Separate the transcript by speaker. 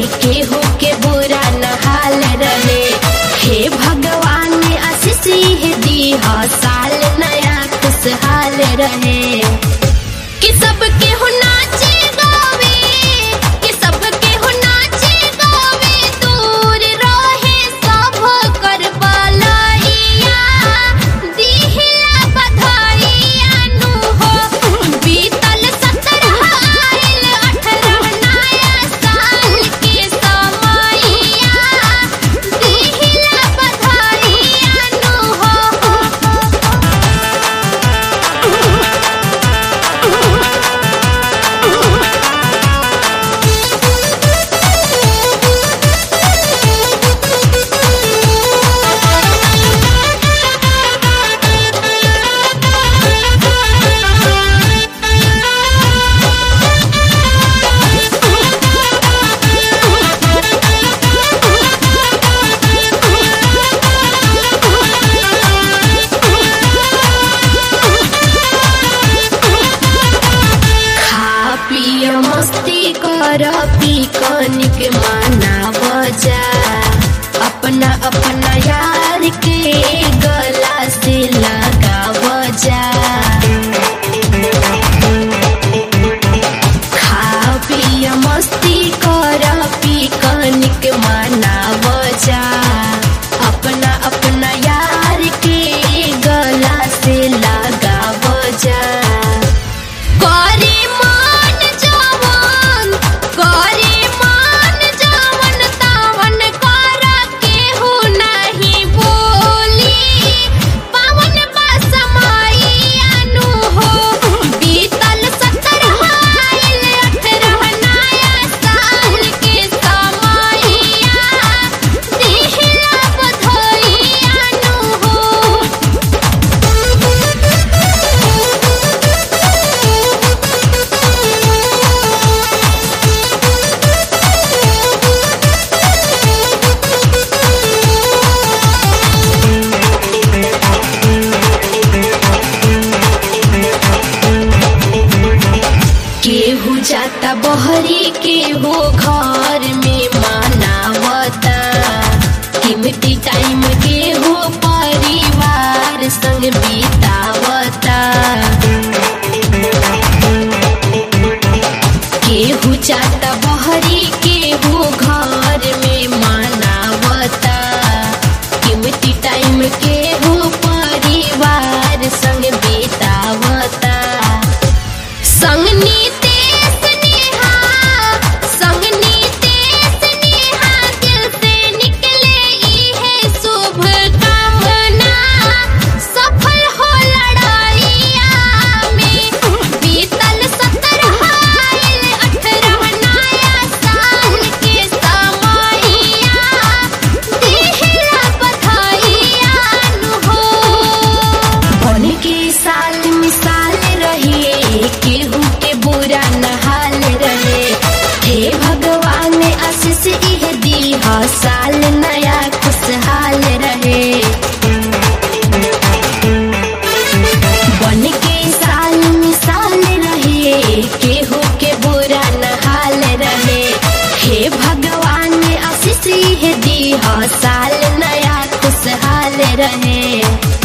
Speaker 1: केहू के बुरा न हाल रहे हे भगवान आशीष ही दी साल नया खुशहाल रहे कि सब केहू नाचे गावे कि सब केहू नाचे गावे दूर रहे सब कर बलैया दिहिला बधाइया नु हो बीतल सत्रह आइल अठारह नया साल के समैया दिहिला बधाइया नु हो खा पिय मस्ती कर पी कनिक माना बजा अपना अपना यार के गला से लगा बजा खा पिय मस्ती कर पी कनिक माना बजा अपना अपना यार के गला से लगा बजा करे मान जवन करे मान जवन तावन कर केहू नहीं बोली पावन बा समैयानु हो बीतल सत्रह आइल अठारह नया साल के समैया दिहिला बधाइयानु हो केहू जाता बहरी केहू घर में मनावता कीमती टाइम केहू परिवार संग बितावता केहू जाता बहरी केहू घर में मनावता कीमती टाइम केहू परिवार संग बितावता संगनी तेस नेहा संगनी तेस नेहा दिल से निकले ई है शुभ कामना सफल हो लड़ाइया में बीतल सत्रह आइल अठारह नया साल के समैया दिहिला बधाइया नु हो बन के साल मिसाल रहे केहू के बुरा न हाल रहे हे भगवान आशीष इह दी साल नया खुशहाल रहे बन के साल मिसाल रहे केहू के बुरा न हाल रहे हे भगवान आशीष इह दी साल नया खुशहाल रहे